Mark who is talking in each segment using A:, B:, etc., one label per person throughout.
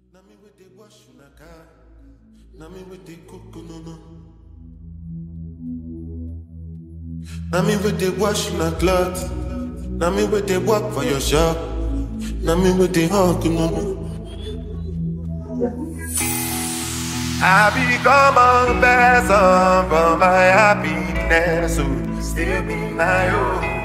A: Na me with the wash una car. Na me with the cook no no. Na me with the wash una cloth. Na me with the work for your shop. Na me with the hug no no. I become a person for my happiness, so still be my own.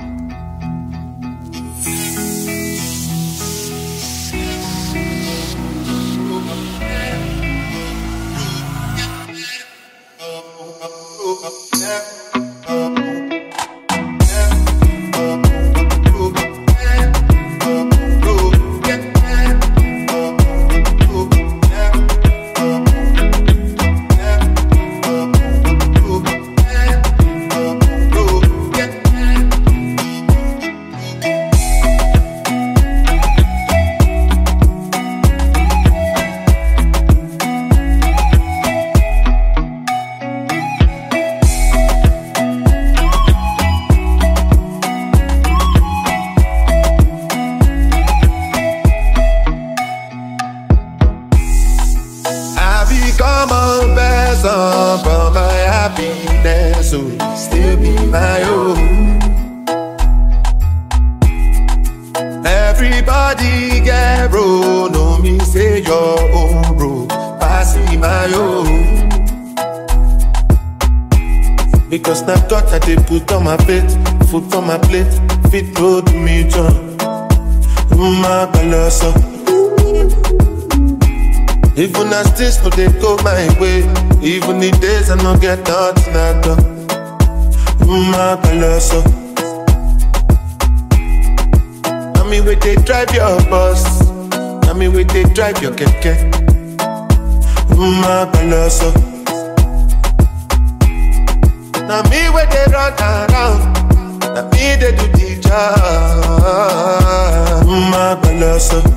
A: I become a person for my happiness, so still be my own. Everybody get bro, no me say your own bro, pass me my own. Because na God that they put on my plate, food on my plate, fit road me John. My colossal. Even as this no dey go my way Even the days I no get nothing at all My colosso Na me wey dey drive your bus Na me wey dey drive your keke My colosso Na me wey dey run around Na me dey do the job My colosso